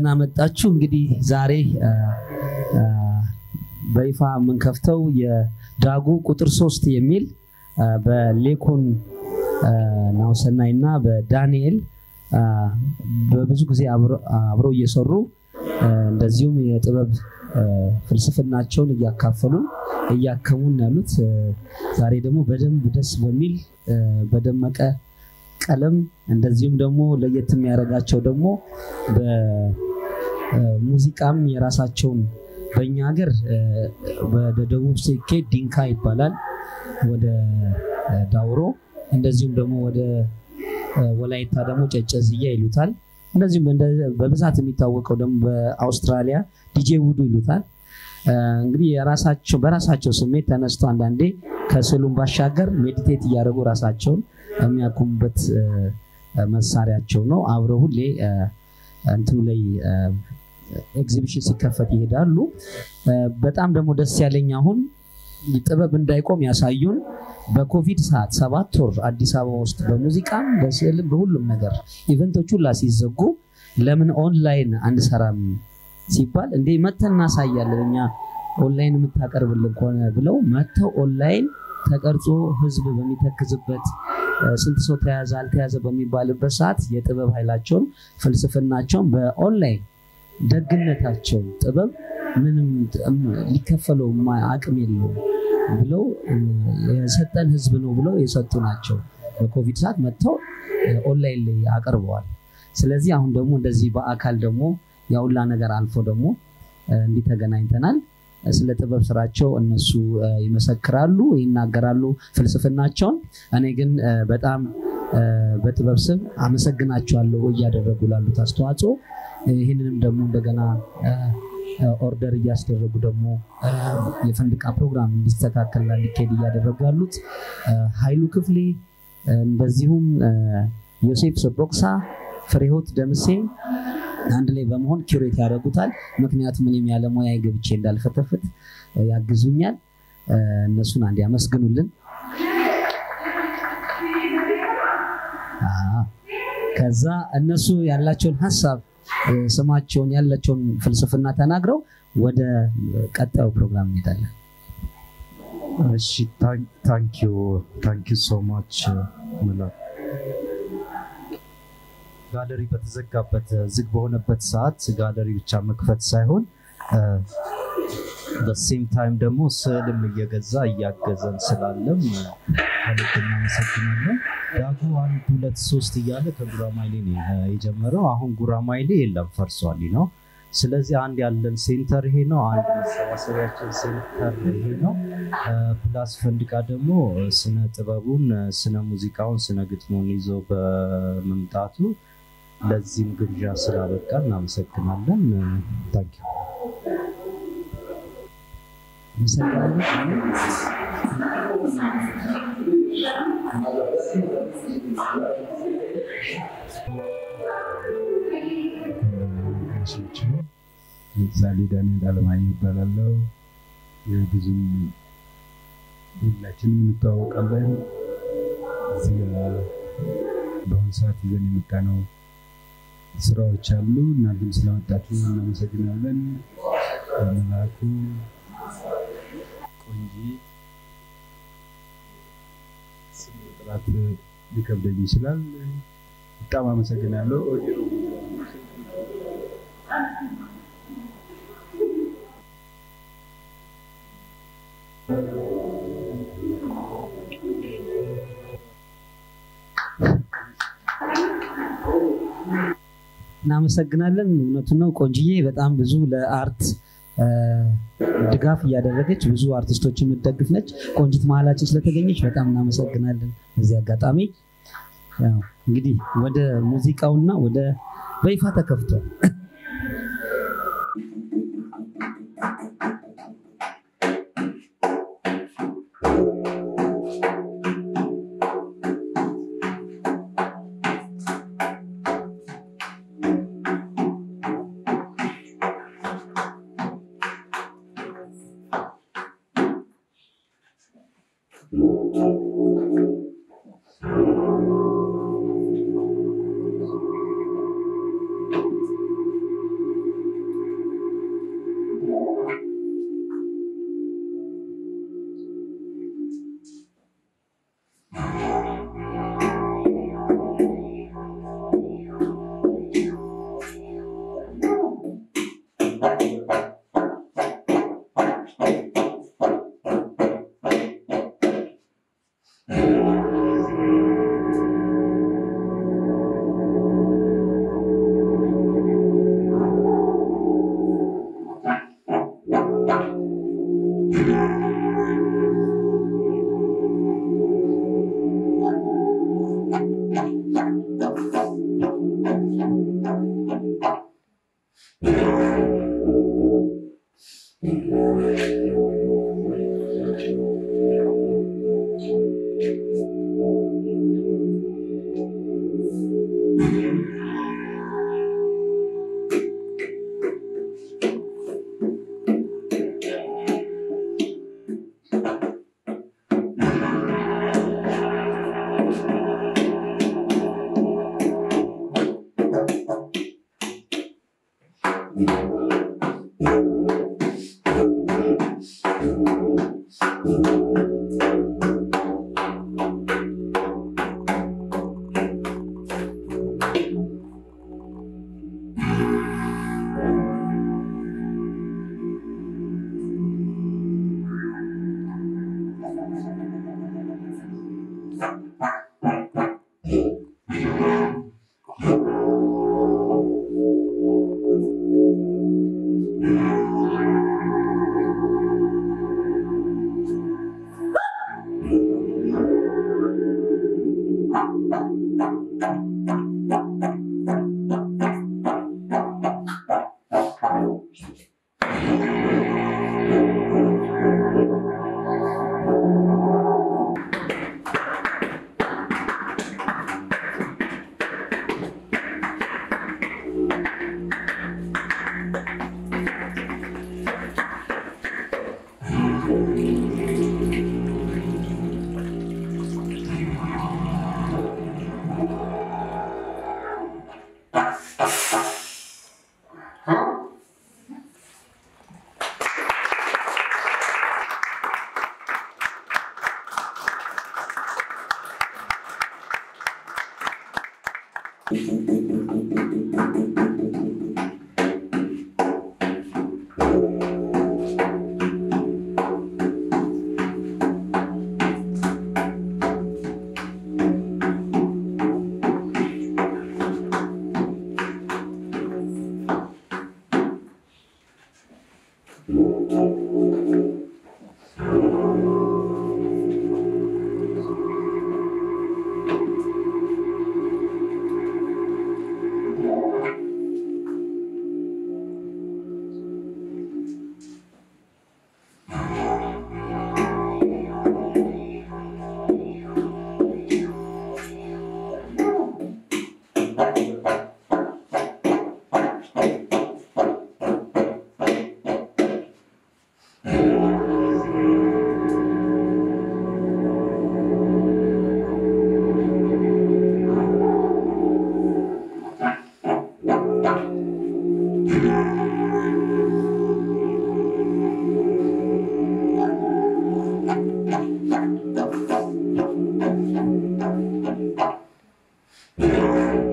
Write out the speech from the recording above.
ደህና መጣችሁ። እንግዲህ ዛሬ በይፋ የምንከፍተው የዳጉ ቁጥር ሶስት የሚል በሌኮን ናውሰናይ እና በዳንኤል በብዙ ጊዜ አብረው እየሰሩ እንደዚሁም የጥበብ ፍልስፍናቸውን እያካፈሉ እያከሙን ያሉት ዛሬ ደግሞ በደንብ ደስ በሚል በደመቀ ቀለም እንደዚሁም ደግሞ ለየት የሚያደርጋቸው ደግሞ በሙዚቃም የራሳቸውን በእኛ ሀገር ወደ ደቡብ ሲኬድ ዲንካ ይባላል፣ ወደ ዳውሮ እንደዚሁም ደግሞ ወደ ወላይታ ደግሞ ጨጨዝያ ይሉታል። እንደዚሁም በብዛት የሚታወቀው ደግሞ በአውስትራሊያ ዲጄ ውዱ ይሉታል። እንግዲህ የራሳቸው በራሳቸው ስሜት ተነስቶ አንዳንዴ ከስዕሉም ባሻገር ሜዲቴት እያደረጉ ራሳቸውን የሚያኩሙበት መሳሪያቸው ነው። አብረው ሁሌ እንትኑ ላይ ኤግዚቢሽን ሲከፈት ይሄዳሉ። በጣም ደግሞ ደስ ያለኝ አሁን ጥበብ እንዳይቆም ያሳዩን በኮቪድ ሰዓት ሰባት ወር አዲስ አበባ ውስጥ በሙዚቃም በስዕልም በሁሉም ነገር ኢቨንቶች ሁላ ሲዘጉ ለምን ኦንላይን አንሰራም ሲባል እንዴ መተን እናሳያለን እኛ ኦንላይን የምታቀርብልን ከሆነ ብለው መተው ኦንላይን ተቀርጾ ህዝብ በሚተክዝበት ስንት ሰው ተያዘ አልተያዘ በሚባልበት ሰዓት የጥበብ ኃይላቸውን ፍልስፍናቸውን በኦንላይን ደግነታቸው ጥበብ ምንም ሊከፈለው አቅም የለውም ብለው የሰጠን ህዝብ ነው ብለው የሰጡ ናቸው። በኮቪድ ሰዓት መጥተው ኦንላይን ላይ አቅርበዋል። ስለዚህ አሁን ደግሞ እንደዚህ በአካል ደግሞ ያሁላ ነገር አልፎ ደግሞ እንዲህ ተገናኝተናል። ስለ ጥበብ ስራቸው እነሱ ይመሰክራሉ፣ ይናገራሉ ፍልስፍናቸውን። እኔ ግን በጣም በጥበብ ስም አመሰግናቸዋለሁ እያደረጉ ላሉት አስተዋጽኦ። ይህንንም ደግሞ እንደገና ኦርደር እያስደረጉ ደግሞ የፈንድቃ ፕሮግራም እንዲስተካከልና እንዲካሄድ እያደረጉ ያሉት ኃይሉ ክፍሌ፣ እንደዚሁም ዮሴፍ ሰቦቅሳ፣ ፍሬሆት ደምሴ አንድ ላይ በመሆን ኪሬት ያደርጉታል። ምክንያቱም እኔም ያለ ሙያ ገብቼ እንዳልፈተፍት ያግዙኛል። እነሱን አንድ ያመስግኑልን። ከዛ እነሱ ያላቸውን ሀሳብ ስማቸውን ያላቸውን ፍልስፍና ተናግረው ወደ ቀጣዩ ፕሮግራም እንሄዳለን። እሺ ታንኪዩ ታንኪዩ ሶ ማች ሙላ ጋለሪ በተዘጋበት ዝግ በሆነበት ሰዓት ጋለሪ ብቻ መክፈት ሳይሆን በሴም ታይም ደግሞ ስዕልም እየገዛ እያገዘን ስላለም ከልብ እናመሰግናለን። ዳጉ አንድ ሁለት ሶስት እያለ ከጉራማይሌ ነው የጀመረው። አሁን ጉራማይሌ የለም ፈርሷል ነው። ስለዚህ አንድ ያለን ሴንተር ይሄ ነው። አንድ መሰባሰቢያችን ሴንተር ይሄ ነው። ፕላስ ፈንድቃ ደግሞ ስነ ጥበቡን፣ ስነ ሙዚቃውን፣ ስነ ግጥሙን ይዞ በመምጣቱ ለዚህም ግብዣ ስላበቃ እናመሰግናለን። ታንኪዩ ምሳሌ ዳንኤል አለማየሁ ይባላለው። ብዙም ሁላችንም እንተዋወቃለን። እዚህ በአሁኑ ሰዓት ይዘን የመጣ ነው ስራዎች አሉ። እናንተም ስለመጣችሁ እናመሰግናለን። መላኩ ቆንጂ ስም ጥራት ሊከብደኝ ይችላል። በጣም አመሰግናለሁ። እናመሰግናለን። እውነቱን ነው ቆንጅዬ በጣም ብዙ ለአርት ድጋፍ እያደረገች ብዙ አርቲስቶች የምትደግፍ ነች። ቆንጅት መሀላችን ስለተገኘች በጣም እናመሰግናለን። በዚህ አጋጣሚ እንግዲህ ወደ ሙዚቃውና ወደ በይፋ ተከፍቷል። Thank you.